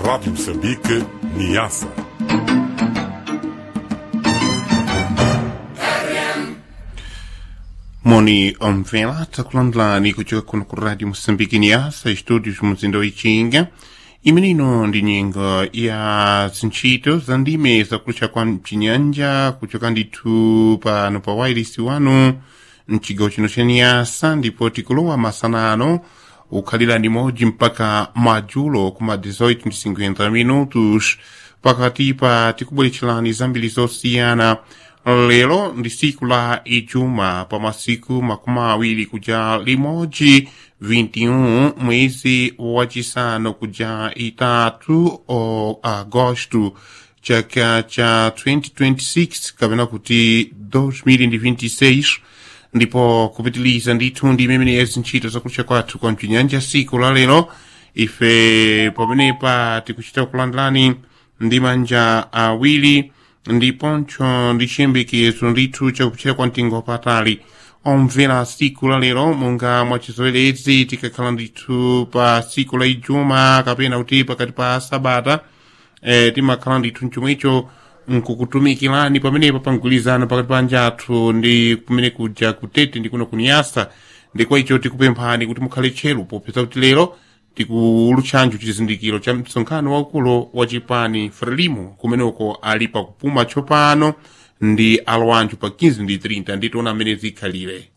Rádio Moçambique, Niassa. moni omvela takulandlani kuchoka kuno ku radio moçambique niasa studios muzinda wichinga imenino ndi nyengo ya zintchito za ndime zakulucha kwa mchinyanja kuchoka ndithu pano pa wailisi wanu mchigawo chino cha niasa ndipo tikulowa masanano ukhalira ndimodzi mpaka madzulo kuma 18:50 minutos pakati pa tikubweretserani zambiri zosiyana lero ndi siku la ijuma pa masiku makumi awiri kuja limodzi 21 mwezi wachisanu kuja itatu o agosto chaka cha 2026 kapena kuti 2026 ndipo kupitiliza ndithu ndi imene zintchito zakulucha kwathu kwa mchinyanja siku la lero ife pamenepa tikuchita kulandulani ndi manja awiri ndiponso ndi chiyembekezo ndithu chakuchita kwa mtengo wapatali omvera siku la lero monga mwachizowerezi tikakhala ndithu pa siku la ijuma kapena kuti pakati pa sabata eh, timakhala ndithu mchomwecho nkukutumikirani pamenepa pamgwirizano pakati pa anjathu ndi kumene kuja kutete ndi kuno kuniyasa ndikwa icho tikupemphani kuti mukhale tcheru popeza kuti lero tikulutchanjo chizindikiro cha msonkhano waukulu wa chipani frelimo kumeneko ali pakupuma tsopano ndi alowanjo pa 15 ndi 30 nditiona amene zikhalire